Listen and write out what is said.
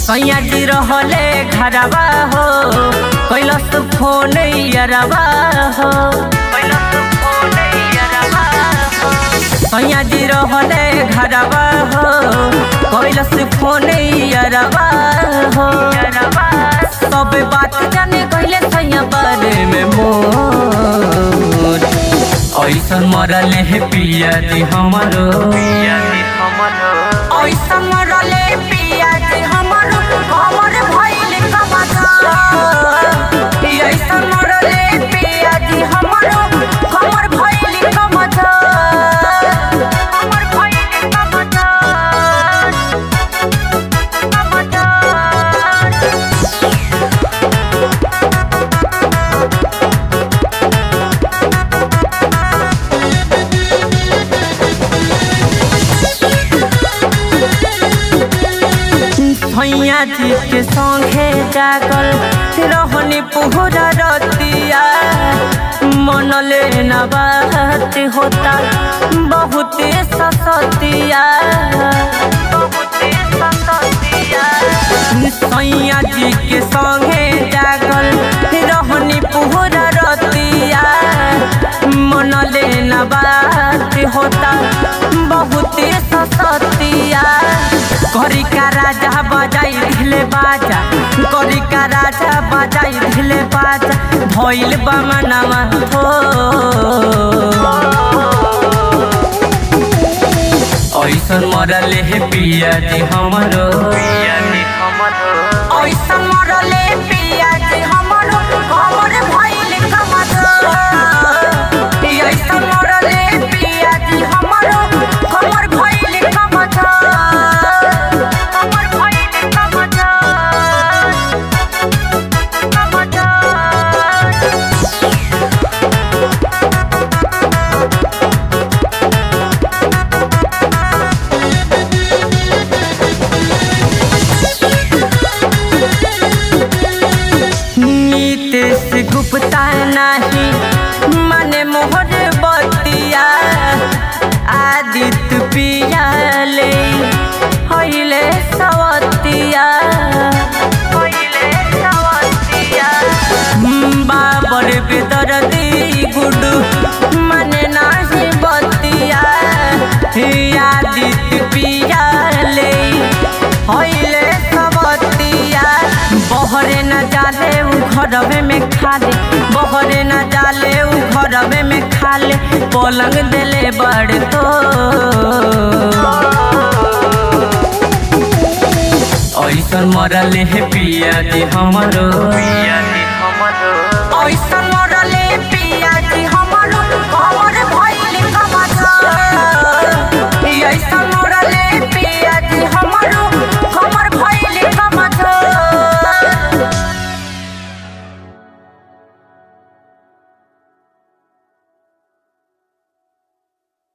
सैया जी रहले घरवा हो कैलस फोन यरवा हो कैलस फोन यरवा हो सैया जी रहले घरवा हो कैलस फोन यरवा हो सब बात जाने कहले सैया बारे में मोर ऐसन मरले हे पिया जी हमरो पिया जी हमरो ऐसन मरले पिया जी हमरो हमर भइल कमाता ऐसन मरले पिया जी हमरो हमर भइल कमाता हमर भइल कमाता कमाता भैया जी के संगे जागल रहनी पुहरा रतिया मन ले न बात होता बहुत ससतिया सैया जी के संगे जागल रहनी पुहरा रतिया मन ले न बात होता बहुत ससतिया करी का राजा बजाई ढिले बाजा करी का राजा बजाई ढिले बाजा भइल बमनवा हो ऐसन मरले हे पिया जी हमरो पिया जी हमरो ऐसन मरले पिया जी हमरो हमर भइल कमतो ऐसन मरले पिया जी हमरो हमर भइल कमतो हमर भइल कमतो कमतो नीतीश गुप्ता नाही मने मोहर बतिया आदित्य पियाले हइले सवतिया हइले सवतिया बाबर बेदरदी गुडू मने नाही बतिया आदित्य पियाले हइले सवतिया बहरे न जाले उ घरवे में खाले बहरे न जाले उ घरवे में खाले पलंग देले बड़ तो ऐसन मरले हे पिया जी हमरो पिया जी हमरो ऐसन